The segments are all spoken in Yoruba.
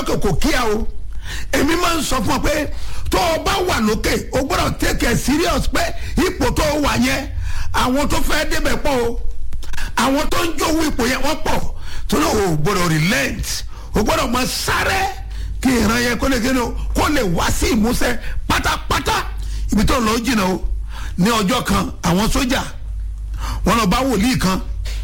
lókè kò kíá o èmi máa ń sọ fún ọ pé tó o bá wà lókè o gbọ́dọ̀ take it serious pé ipò tó o wà yẹn àwọn tó fẹ́ débẹ̀ pọ̀ o àwọn tó ń jówó ipò yẹn wọ́n pọ̀ tó náà o gbọ́dọ̀ relent o gbọ́dọ̀ máa sáré kí ìran yẹn kó lè gé o kó lè wá sí ìmúṣẹ pátápátá ibi tó lọ jìnnà o ní ọjọ́ kan àwọn sójà wọn lọ bá wòlíì kan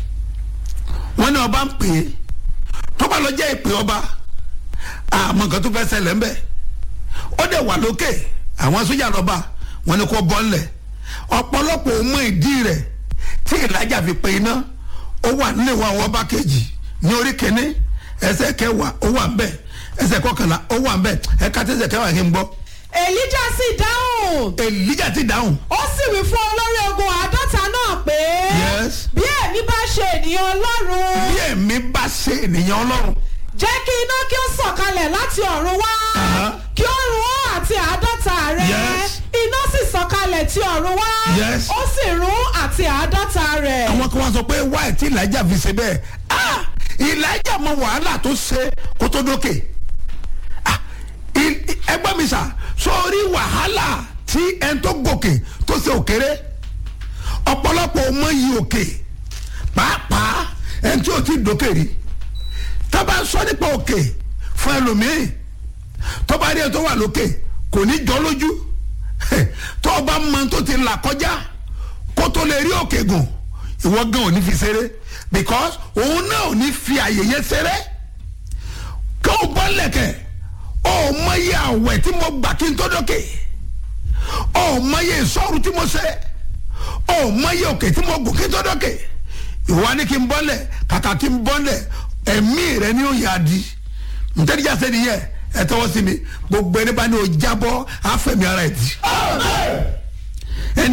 wọn ní ọba ń pè é tó bá lọ jẹ́ ìpè ọba àmọ́ nǹkan tó fẹ́ ṣẹlẹ̀ ńbẹ̀ ó dẹ̀ wà lókè àwọn sójà lọ́ba wọn ni kò bọ́ ńlẹ̀ ọ̀pọ̀lọpọ̀ ò mọ ìdí rẹ̀ tí ìlàjà fi pe iná ó wà nílé wa àwọn ọba kejì ní orí kìíní ẹsẹ̀ kẹwàá ó wà ńbẹ̀ ẹsẹ̀ kọkànlá ó wà ńbẹ̀ ẹ̀ka tẹ̀sẹ̀ kẹwàá kí n gbọ́. èlíjà sì dáhùn èlíjà ti dáhùn. ó sì wí fún olórí ogun àádọ́ta náà pé Yes. bí èmi bá ṣe ènìyàn ọlọ́run bí èmi bá ṣe ènìyàn ọlọ́run jẹ́ kí iná kí ó sọ̀kalẹ̀ láti ọ̀run wá Aha. kí ó run ó àti àádọ́ta rẹ̀ Yes. iná sì sọ̀kalẹ̀ tí ọ̀run wá Yes. ó sì run àti àádọ́ta rẹ̀. àwọn kan wá sọ pé wáyé tí ìlàjà fi ṣe bẹ́ẹ̀ ah ìlàjà mọ wàhálà tó ṣe kó tó dókè ah i- i- ẹgbẹ́ mi sà sórí wàhálà tí ẹn tó gòkè tó ṣe òkèrè ọ̀pọ̀lọpọ̀ ọmọ yìí òkè pàápàá ẹn tí ò ti dókè rí tábà ń sọ nípa òkè fún ẹlòmíì tó bá rí ẹ tó wà lókè kò ní jọ lójú tó o bá mọ tó ti là kọjá kó tó lè rí òkè gùn ìwọ gan ò ní fi ṣeré because òun náà ò ní fi àyè yẹn ṣeré kí o bọ́ lẹ̀kẹ̀ o ò mọyé àwẹ̀ tí mo gbà kí n tó dókè o ò mọyé ìṣọ́ru tí mo ṣe o ò mọyé òkè tí mo gùn kí n tó dókè ìwọ ni kí n bọ́lẹ̀ kàkà kí n bọ́lẹ̀ ẹ̀mí rẹ ni ó yà á di ntẹ́nìjà sẹ́ni yẹ ẹ tọwọ́ sí mi gbogbo ẹni bá ní o jábọ́ àfẹ̀mí ara ẹ̀ di